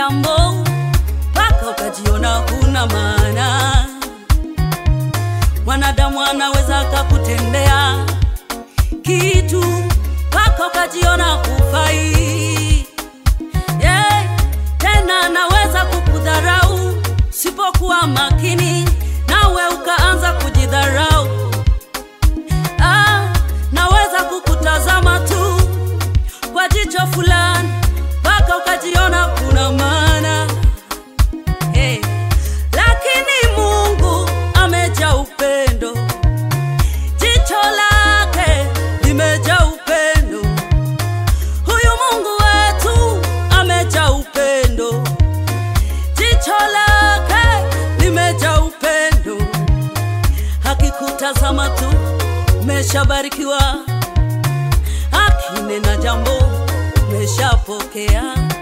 jambo mpaka ukajiona huna maana. Mwanadamu anaweza akakutendea kitu mpaka ukajiona hufai. Yeah, tena anaweza kukudharau usipokuwa makini, nawe ukaanza kujidharau. Ah, naweza kukutazama tu kwa jicho fulani mpaka ukajiona kuna maana hey. Lakini Mungu amejaa upendo, jicho lake limejaa upendo. Huyu Mungu wetu amejaa upendo, jicho lake limejaa upendo. Hakikutazama tu umeshabarikiwa, akinena jambo umeshapokea.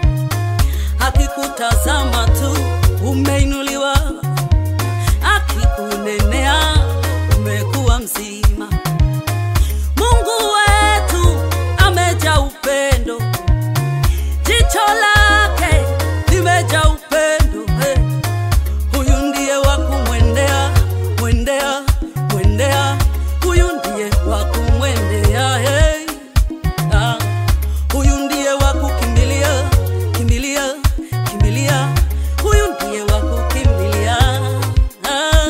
Akikutazama tu umeinuliwa, akikunenea umekuwa mzima. Mungu wetu amejaa upendo, jicho lake limejaa upendo. Hey. Huyu ndiye wa kumwendea, mwendea, mwendea, huyu ndiye wa kumwendea. Hey. Ah. Huyu ndiye wa kukimbilia, kimbilia, kimbilia, huyu ndiye wa kukimbilia. Ah.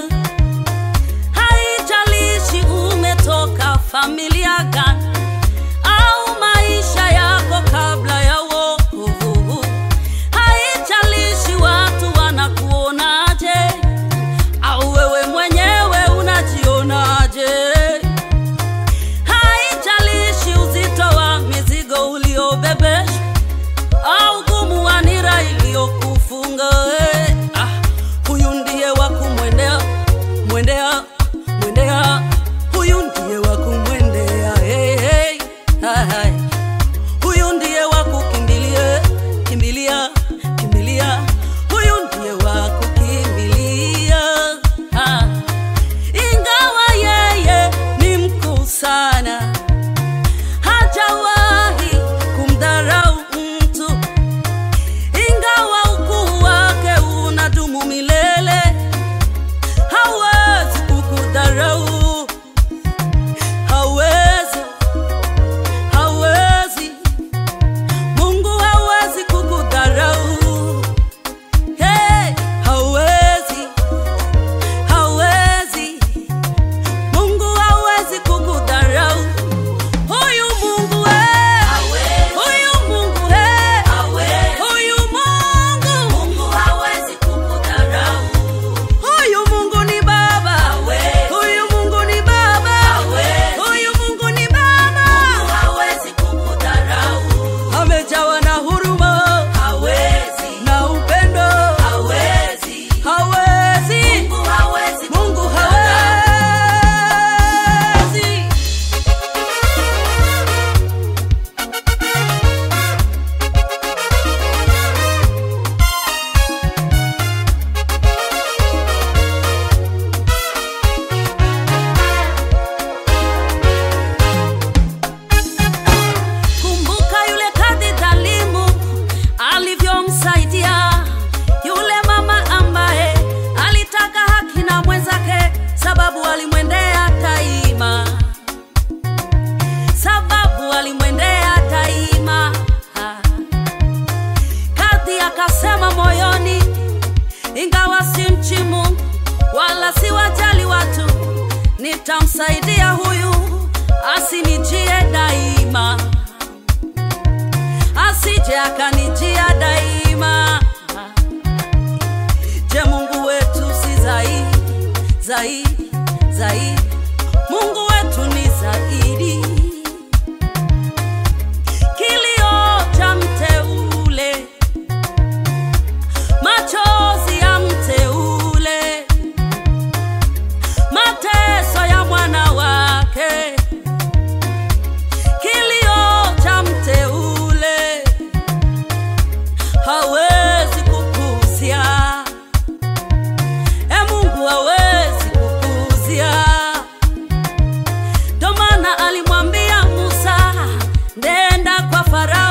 Haijalishi umetoka familia gani au maisha yako kabla ya wokovu, haijalishi watu wanakuonaje au wewe mwenyewe unajionaje. Haijalishi uzito wa mizigo uliobebeshwa au gumu wa nira iliyokufunga. eh, Ah, huyu ndiye wa kumwendea, mwendea, mwendea, huyu ndiye wa kumwendea. Hey, hey, hai, hai. Huyu ndiye wa kukimbilia, kimbilia, kimbilia, huyu ndiye wa kukimbilia. Ah. Ingawa yeye ni mkuu sana, hajawahi kumdharau mtu. Ingawa ukuu wake unadumu milele, hawezi kukudharau, hawezi, hawezi. Mungu hawezi kukudharau, hey, hawezi, hawezi. Mungu hawezi kukudharau. Huyu Mungu we, huyu Mungu he, huyu Mungu, huyu Mungu ni Baba, huyu Mungu ni Baba, huyu Mungu ni Baba, amejawa na huruma na upendo, hawezi Mungu hawezi. Kumbuka yule kadhi dhalimu alivyomsaidia yule mama ambaye alitaka haki na mwenzake, sababu alimwendea daima, sababu alimwendea daima. Kadhi akasema moyoni, ingawa si mchi Mungu wala si wajali watu, nitamsaidia huyu asinijie daima asije akanijia daima. Je, Mungu wetu si zaidi zaidi zaidi? Mungu wetu ni zaidi. Kilio cha mteule, machozi ya mteule, mateso ya mwana wake kilio cha mteule hawezi kupuzia. E Mungu hawezi kupuzia. Ndo maana alimwambia Musa, nenda kwa Farao